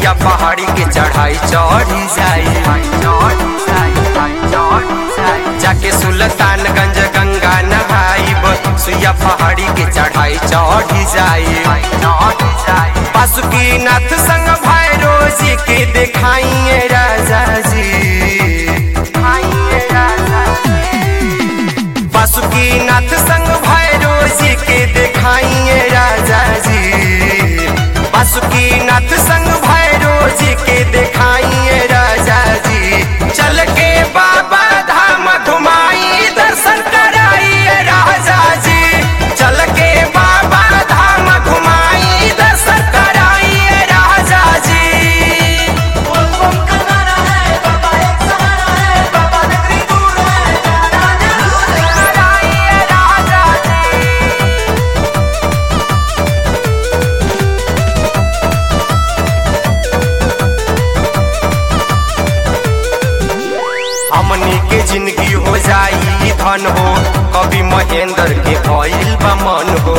सुइया पहाड़ी के चढ़ाई चढ़ी जाई जाके सुल्तानगंज गंगा नहाइब सुइया पहाड़ी के चढ़ाई चढ़ी जाई बासुकीनाथ संग भैरो जी के देखाइए राजा जी बासुकीनाथ संग भैरो जी के देखाइए राजा जी बासुकीनाथ संग भैरो जी के देखाइए राजा जी चल के बाबा धाम घुमाई दर्शन कराइए राजा जी चल के बाबा धाम घुमाई दर्शन कराइए राजा जी बोलबम का नारा है बाबा एक सहारा है बाबा नगरी दूर है जाना जरूर है कराइए राजा जी हमनी के जिंदगी हो जाई धन हो कभी महेंद्र के भइल बा मन हो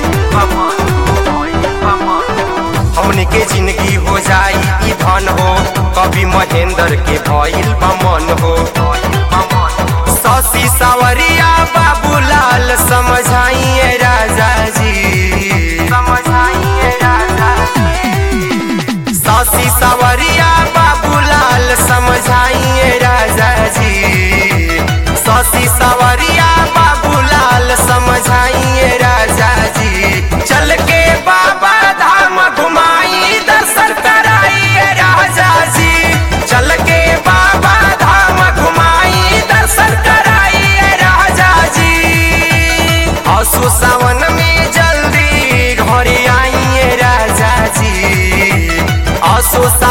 हमनी के जिंदगी हो जाई धन हो कभी महेंद्र के भइल बा मन हो शशि सावरिया बाबूलाल समझाइए राजा जी समझाइए राजा शशि सावरिया बाबूलाल समझाइए राजा जी शशि सावरिया बाबूलाल समझाइए राजा जी चल के बाबा धाम घुमाई दर्शन कराइए राजा जी चल के बाबा धाम घुमाई दर्शन कराइए राजा जी असु सावन में जल्दी घर आइए राजा जी असु